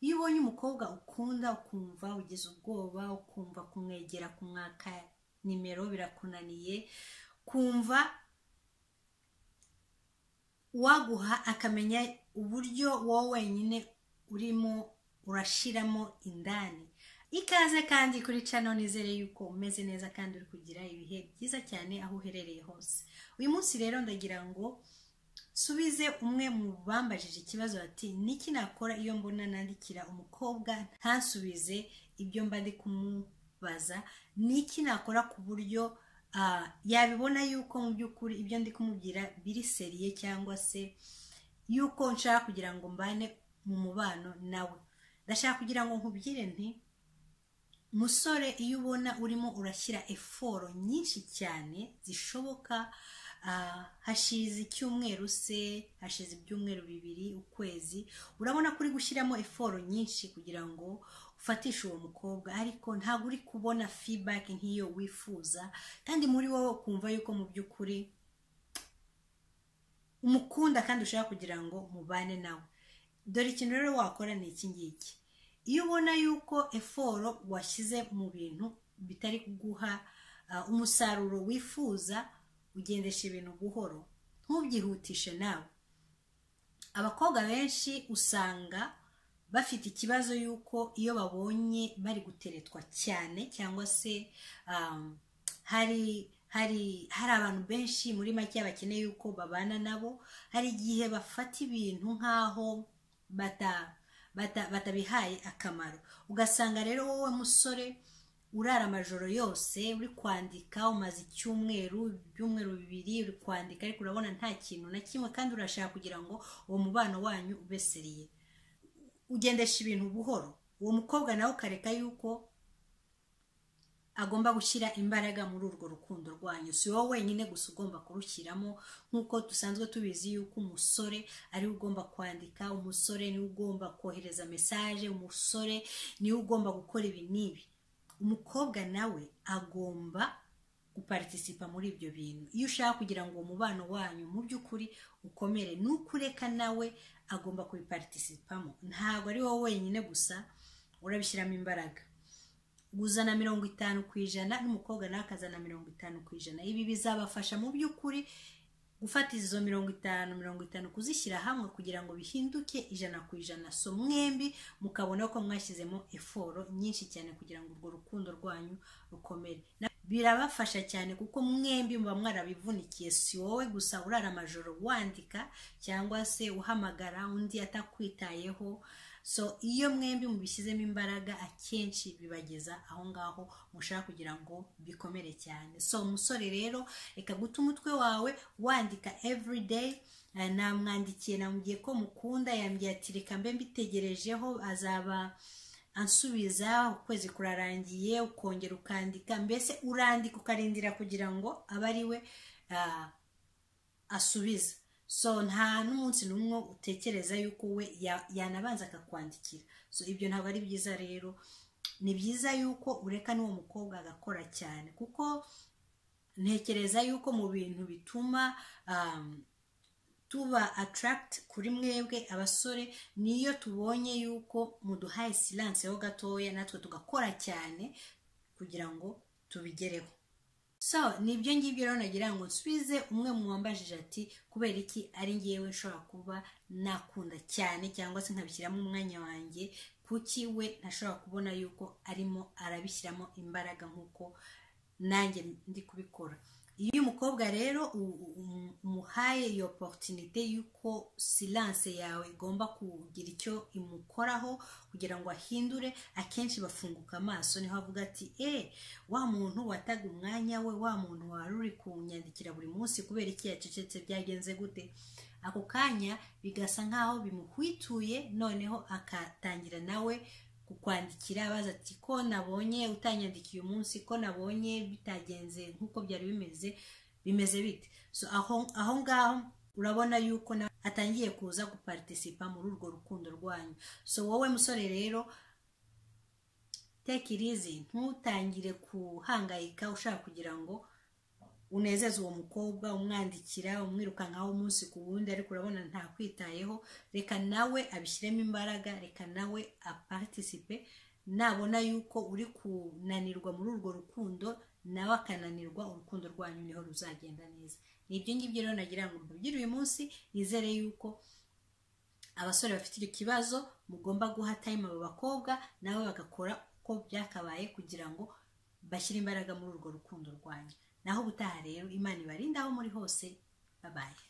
iyo ubonye umukobwa ukunda ukumva ugize ubwoba ukumva kumwegera kumwaka nimero birakunaniye kumva waguha akamenya uburyo wowe wenyine urimo urashiramo indani ikaze kandi kuri cano nizere yuko umeze neza kandi uri kugira ibihe byiza cyane aho uherereye hose uyu munsi rero ndagira ngo subize umwe mu bambajije ikibazo bati niki nakora iyo mbona nandikira umukobwa ntasubize ibyo mba ndi kumubaza niki nakora ku buryo ah, yabibona yuko mu by'ukuri ibyo ndi kumubwira biri seriye cyangwa se yuko nshaka kugira ngo mbane mu mubano nawe ndashaka kugira ngo nkubwire nti musore iyo ubona urimo urashyira eforo nyinshi cyane zishoboka ah, hashize icyumweru se hashize ibyumweru bibiri ukwezi urabona ko uri gushyiramo eforo nyinshi kugira ngo ufatishe uwo mukobwa ariko ntabwo uri kubona fibaki nk'iyo wifuza kandi muri wowe ukumva yuko mu by'ukuri umukunda kandi ushaka kugira ngo mubane nawe dore ikintu rero wakora ni iki ngiki iyo ubona yuko eforo washyize mu bintu bitari kuguha uh, umusaruro wifuza ugendesha ibintu buhoro ntubyihutishe nawe abakobwa benshi usanga bafite ikibazo yuko iyo babonye bari guteretwa cyane cyangwa se um, hari hari hari abantu benshi muri make bakeneye yuko babana nabo hari igihe bafata ibintu nk'aho bata- bata- batabihaye akamaro ugasanga rero wowe musore urara amajoro yose uri kwandika umaze icyumweru ibyumweru bibiri uri kwandika ariko urabona nta kintu na kimwe kandi urashaka kugira ngo uwo mubano wanyu ube seriye ugendesha ibintu buhoro uwo mukobwa nawe ukareka yuko agomba gushyira imbaraga muri urwo rukundo rwanyu si wowe wenyine gusa ugomba kurushyiramo nk'uko dusanzwe tubizi yuko umusore ariwe ugomba kwandika umusore niwe ugomba kohereza mesaje umusore niwe ugomba gukora ibi n'ibi umukobwa nawe agomba guparitisipa muri ibyo bintu iyo ushaka kugira ngo uwo mubano wanyu mu by'ukuri ukomere n'ukureka nawe agomba kubiparitisipamo ntabwo ari wowe wenyine gusa urabishyiramo imbaraga uzana mirongo itanu ku ijana n'umukobwa nawe akazana mirongo itanu ku ijana ibi bizabafasha mu by'ukuri gufata izo mirongo itanu mirongo itanu kuzishyira hamwe kugira ngo bihinduke ijana ku ijana so mwembi mukabona ko mwashyizemo eforo nyinshi cyane kugira ngo urwo rukundo rwanyu rukomere Na- birabafasha cyane kuko mwembi muba mwarabivunikiye si wowe gusa urara amajoro wandika cyangwa se uhamagara undi atakwitayeho so iyo mwembi mubishyizemo imbaraga akenshi bibageza aho ngaho mushaka kugira ngo bikomere cyane so umusore rero reka guta umutwe wawe wandika everyday Eh, namwandikiye namubwiye ko mukunda yambwiye ati reka mbe mbitegerejeho azaba ansubiza ukwezi kurarangiye ukongera ukandika mbese urandika ukarindira kugira ngo abe ari we ah, asubiza so nta n'umunsi n'umwe utekereza yuko we ya- yanabanza akakwandikira so ibyo ntabwo ari byiza rero ni byiza yuko ureka n'uwo mukobwa agakora cyane kuko ntekereza yuko mu bintu bituma um, tuba attract kuri mwebwe abasore niyo tubonye yuko muduhaye silence ho gatoya natwe tugakora cyane kugira ngo tubigereho so ni ibyo ngibyo rero nagira ngo nsubize umwe mu wambajije ati kubera iki ari ngewe nshobora kuba nakunda cyane cyangwa se nkabishyiramo umwanya wanjye kuki we ntashobora kubona yuko arimo arabishyiramo imbaraga nk'uko nanjye ndi kubikora iyo umukobwa rero u- u- um- umuhaye iyo oporutunite y'uko silanse yawe igomba kugira icyo imukoraho kugira ngo ahindure akenshi bafunguka amaso niho avuga ati eee wa muntu wataga umwanya we wa muntu wari uri kunyandikira buri munsi kubera iki yacecetse byagenze gute ako kanya bigasa nkaho bimuhwituye noneho akatangira nawe kukwandikira abaza ati ko nabonye utanyandikiye umunsi ko nabonye bitagenze nk'uko byari bimeze bimeze bite so aho aho ngaho urabona yuko na atangiye kuza guparitisipa muri urwo rukundo rwanyu so wowe musore rero take it easy ntutangire kuhangayika ushaka kugira ngo unezeza uwo mukobwa umwandikira umwirukankaho umunsi ku wundi ariko urabona ntakwitayeho reka nawe abishyiremo imbaraga reka nawe aparitisipe nabona yuko uri kunanirwa muri urwo rukundo nawe akananirwa urukundo rwanyu niho ruzagenda neza ni ibyo ngibyo rero nagira ngo mubwire uyu munsi nizere yuko abasore bafite icyo kibazo mugomba guha tayimu abo bakobwa nabo bagakora uko byakabaye kugira ngo bashyire imbaraga muri urwo rukundo rwanyu naho ubutaha rero imana ibarinde aho muri hose babaye